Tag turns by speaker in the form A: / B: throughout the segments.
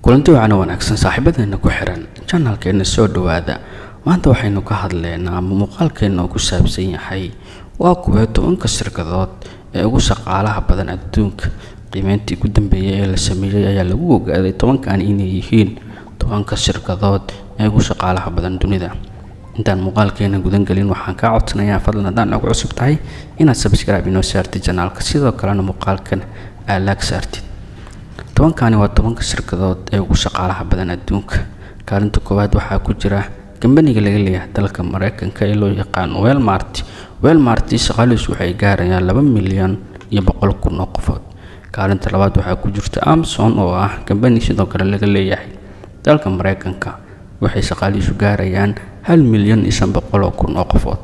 A: kulanti wacana wanaagsan saaxiibadeena ku xiran janalkeena soo dhawaada maanta waxaynu ka hadleynaa ama muuqaalkeena oo ku saabsan yahay waa kuwee tobanka shirkadood ee ugu shaqaalaha badan adduunka qiimeyntii ugu dambeeyay ee la sameeyey ayaa lagu ogaaday tobankan inay yihiin tobanka shirkadood ee ugu shaqaalaha badan dunida intaan muuqaalkeena gudangelin waxaan kaa codsanayaa fadlan haddaan ugu cusub tahay inaad subscribe inoo saartid janaalka sidoo kalena muuqaalkan aad laag saartid tobankani waa tobanka shirkadood ee ugu shaqaalaha badan adduunka kaalinta koowaad waxaa ku jira kambaniga laga leeyahay dalka mareykanka ee loo yaqaano welmart welmart shaqaalihiisu waxay gaarayaan laba milyan iyo boqol kun oo qofood kaalinta labaad waxaa ku jirta amson oo ah kambani sidoo kale laga leeyahay dalka mareykanka waxay shaqaalihiisu gaarayaan hal milyan iyo shan boqol oo kun oo qofood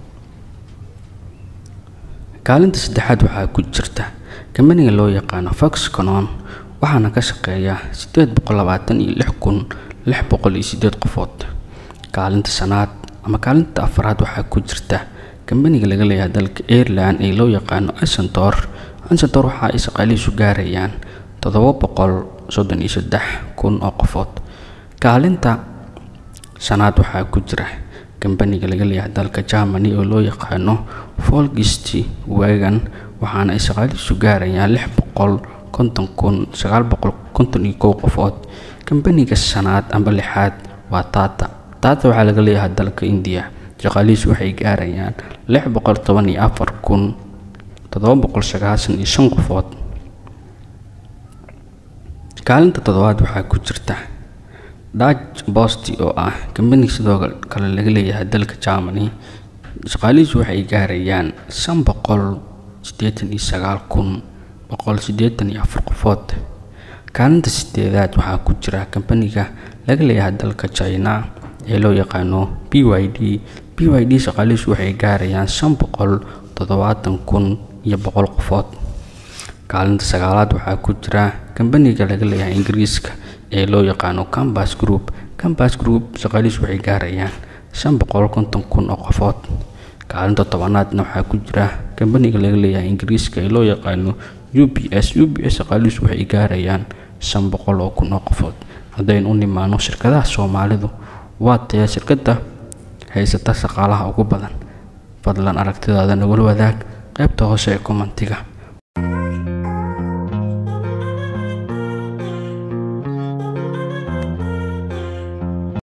A: kaalinta saddexaad waxaa ku jirta kambaniga loo yaqaano foxconon waxaana ka shaqeeya sideed boqol labaatan iyo lix kun lix boqol iyo sideed qofood kaalinta shanaad ama kaalinta afaraad waxaa ku jirta kambaniga laga leeyahay dalka ireland ee loo yaqaano asentor asentor waxa ay shaqaalihiisu gaarayaan toddoba boqol soddon iyo saddex kun oo qofood kaalinta shanaad waxaa ku jira kambaniga laga leeyahay dalka germany oo loo yaqaano folgist wagan waxaana ay shaqaalihiisu gaarayaan lix boqol konton kun sagaal boqol konton iyo kow qofood kambaniga shanaad amba lixaad waa tata tata waxaa laga leeyahay dalka indiya shaqaalihiisu waxay gaarayaan lix boqol toban iyo afar kun toddoba boqol sagaashan iyo shan qofood kaalinta toddobaad waxaa ku jirta dutch bosti oo ah kambani sidoo kale laga leeyahay dalka germany shaqaalihiisu waxay gaarayaan shan boqol siddeetan iyo sagaal kun boqol siddeetan iyo afar qofood kaalinta sideedaad waxaa ku jira kambaniga laga leeyahay dalka china ee loo yaqaano b y d b y d shaqaalihiisu waxay gaarayaan shan boqol toddobaatan kun iyo boqol qofood kaalinta sagaalaad waxaa ku jira kambaniga laga leeyahay ingiriiska ee loo yaqaano cambas group cambas group shaqaalihiisu waxay gaarayaan shan boqol konton kun oo qofood kaalinta tobanaadna waxaa ku jira kambaniga laga leeyahay ingiriiska ee loo yaqaano u b s u b s shaqaalihiisu waxay gaarayaan shan boqol oo kun oo qofood haddaynu u nimaano shirkadaha soomaalidu waa taya shirkadda haysata shaqaalaha ugu badan fadlan aragtidaada nagula wadaag qaybta hoose ee kommentiga